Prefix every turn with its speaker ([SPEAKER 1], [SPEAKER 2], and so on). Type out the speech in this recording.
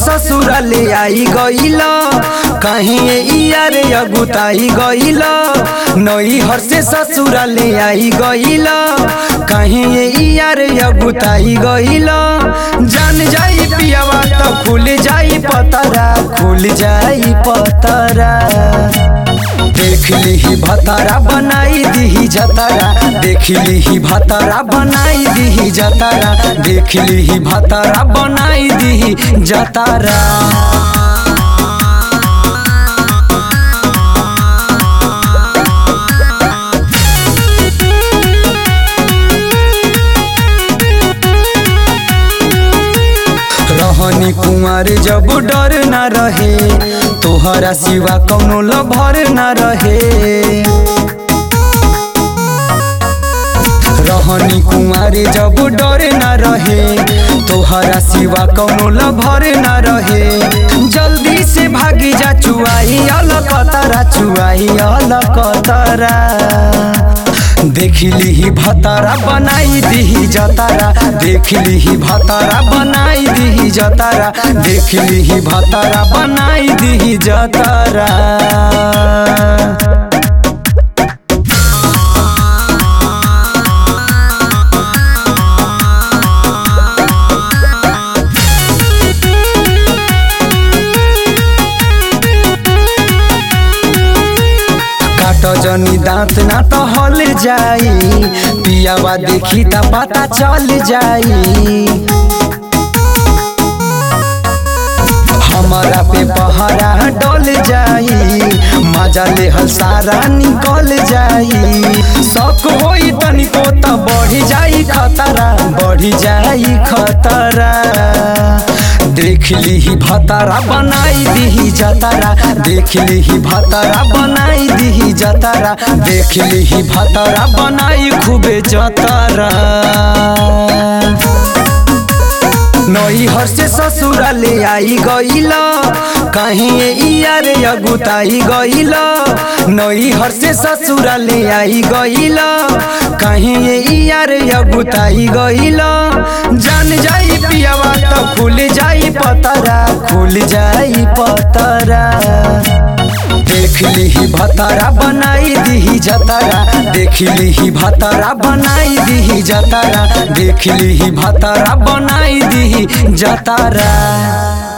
[SPEAKER 1] ससुरा ले आई गईल कहीं यार अगुताई गईल नई हर से ससुरा ले आई गईल कहीं यार अगुताई गईल जान जाई पियावा तो खुल जाई पतरा खुल जाई पतरा देख ली भतारा बनाई दी जतारा देख ली भतारा बनाई दी जतारा देख ली भतारा बनाई दी जतारा रहनी कुंवर जब डर न रहे तोहरा सिवा कौनो लभर न रहे रहनी कुंवर जब डर न रहे तोहरा सिवा कौनो लभर न रहे जल्दी से भागी जा चुआई अलकतरा चुआई अलकतरा देख ली भतारा बनाई दी जतारा देख ली भतारा बनाई दी जतारा देख ली भतारा बनाई दी जतारा काट जनी दांत ना तो हल जाई पियावा देखी त पता चल जाई हमारा पे पहरा डल जाई मजा ले हल सारा निकल जाई शक होई तनिको त बढ़ी जाई खतरा बढ़ी जाई खतरा देख ली भतारा बनाई दी जतारा देख ली भतारा बनाई दी जतारा देख ली भतारा बनाई खूबे जतारा नई हर से ससुरा ले आई गईल कहीं यार अगुताई गईल नई हर से ससुरा ले आई गईल कहीं यार अगुताई गईल जान जाई पियावा तो खुल जाई पतरा खुल जाई पतरा देख ली भतारा बनाई दी जतारा देख ली भतारा बनाई दी जतारा देख ली भतारा बनाई दी जतारा